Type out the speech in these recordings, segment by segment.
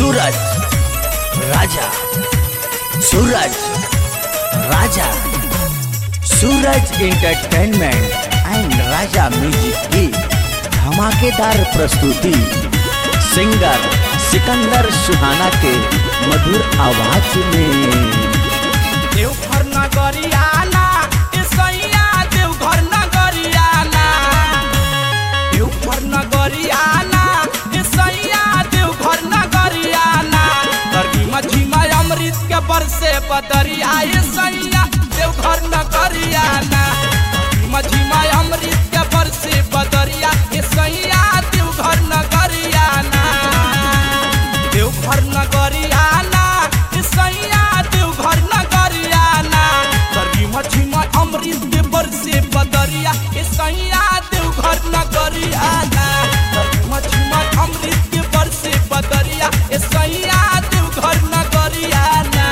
Suraj Raja Suraj Raja Suraj entertainment and Raja music की धमाकेदार प्रस्तुति सिंगर सिकंदर सुहाना के मधुर आवाज में देवघर नगरियाना ए सैया देवघर नगरियाना देवघर नगरियाना ए सैया देवघर नगरियाना करगी मझीमा अमृत के बरसे बदरिया ए सैया देवघर नगरियाना मझीमा अमृत के बरसे बदरिया ए सैया देवघर नगरियाना देवघर नगरियाना ए सैया देवघर नगरियाना करगी मछीमा अमृत के बरसे बदरिया ए सैया देवघर नगरियाना करगी मछीमा अमृत के बरसे बदरिया ए सैया देवघर नगरियाना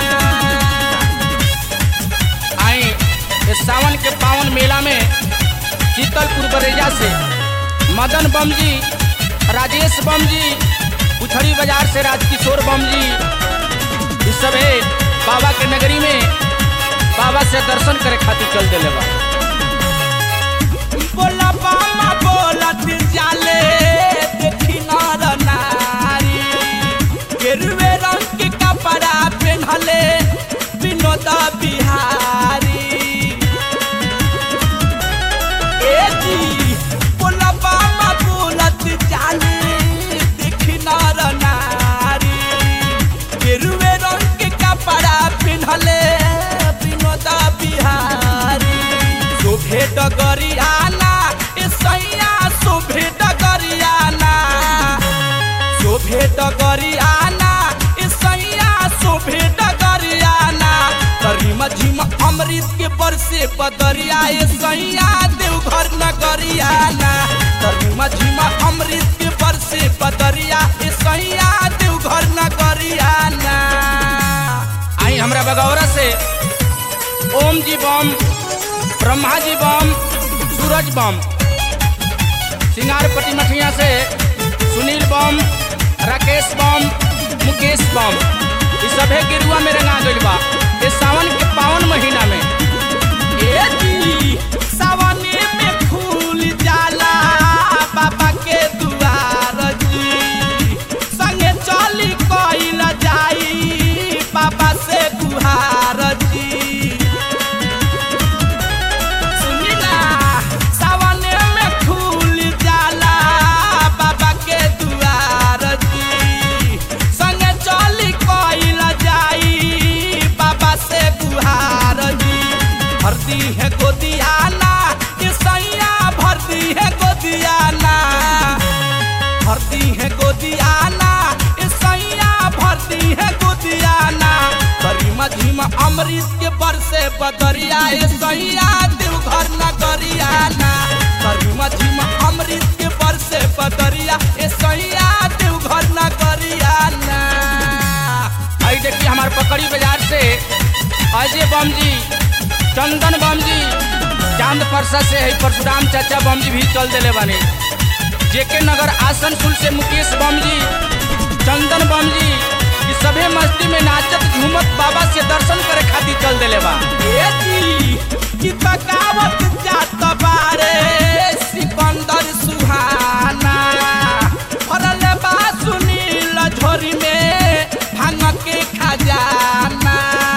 आई इस सावन के पावन मेला में शीतलपुर बरेजा से मदन बम जी राजेश बम जी उछड़ी बाजार से राजकिशोर बम जी इस सब है बाबा के नगरी में बाबा से दर्शन करे खातिर चल दिले बा बोला बामा बोला दिल जाले देखी नर नारी गेरुए रंग के कपड़ा पहनले विनोद बिहारी ए जी बोला बामा बोलत जाले देखी नर नारी गेरुए रंग के कपड़ा पिन्हले विनोद बिहारी शोभे डगरियाना ए सैया शोभे डगरियाना शोभे डगरियाना ए सैया शोभे डगरियाना करी मझीमा अमृत के बरसे बदरिया ए सैया देवघर नगरियाना करी मझीमा अमृत के बरसे बदरिया ए सैया देवघर नगरियाना आई हमरा बगौरा से ओम जी बम ब्रह्मा जी बम सूरज बम सिंगारपट्टी मठिया से सुनील बम राकेश बम मुकेश बम ये सभे गिरुआ में रंगा गइल बा ये सावन के पावन महीना में ए जी सावने में फूल जाला बाबा के दुआर जी संगे चली कइल जाई बाबा से गुहार जी सुनी ना सावने में फूल जाला बाबा के दुआर जी संगे चली कइल जाई बाबा से गुहार जी भरती है गोदियाना ये सैया भरती है गोदियाना भरती है गोदियाना ये सैया भरती है गोदियाना करी मझीमा अमृत के बरसे बदरिया ये सैया देवघर नगरियाना करी मझीमा अमृत के बरसे बदरिया ये सैया देवघर नगरियाना आई देखिए हमारे पकड़ी बाजार से अजय बम जी चंदन बम जी चांद परसा से है परशुराम चाचा बम जी भी चल दिले बानी जेके नगर आसनसोल से मुकेश बम जी चंदन बम जी ये सभे मस्ती में नाचत झूमत बाबा से दर्शन करे खातिर चल दिले बा ए जी की तकावत जात बारे सिकंदर सुहाना भरले बा सुनील झोरी में भांग के खजाना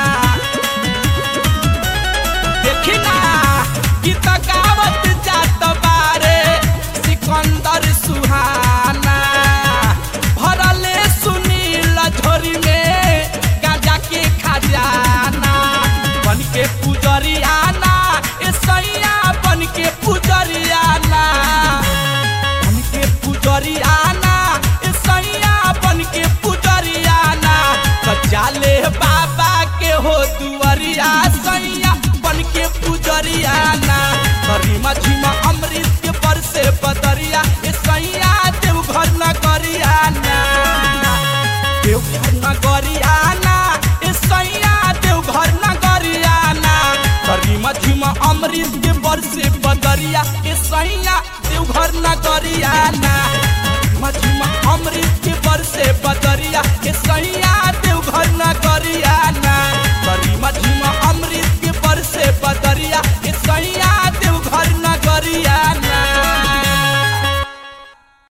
देखी ना की तकावत जात बारे सिकंदर सुहाना भरले सुनील झोरी में गाजा के खजाना बन के पुजरियाना ए सैया बन के पुजरियाना बन के पुजरियाना ए सैया बन के पुजरियाना कचाले बाबा के हो दुआरिया सैया बन के पुजरियाना करी मछीमा अमृत के बरसे बदरिया ए सैया देवघर नगरियाना देवघर नगरियाना ए सैया देवघर नगरियाना करी मछीमा अमृत के बरसे बदरिया ए सैया देवघर नगरियाना मछीमा अमृत के बरसे बदरिया ए सैया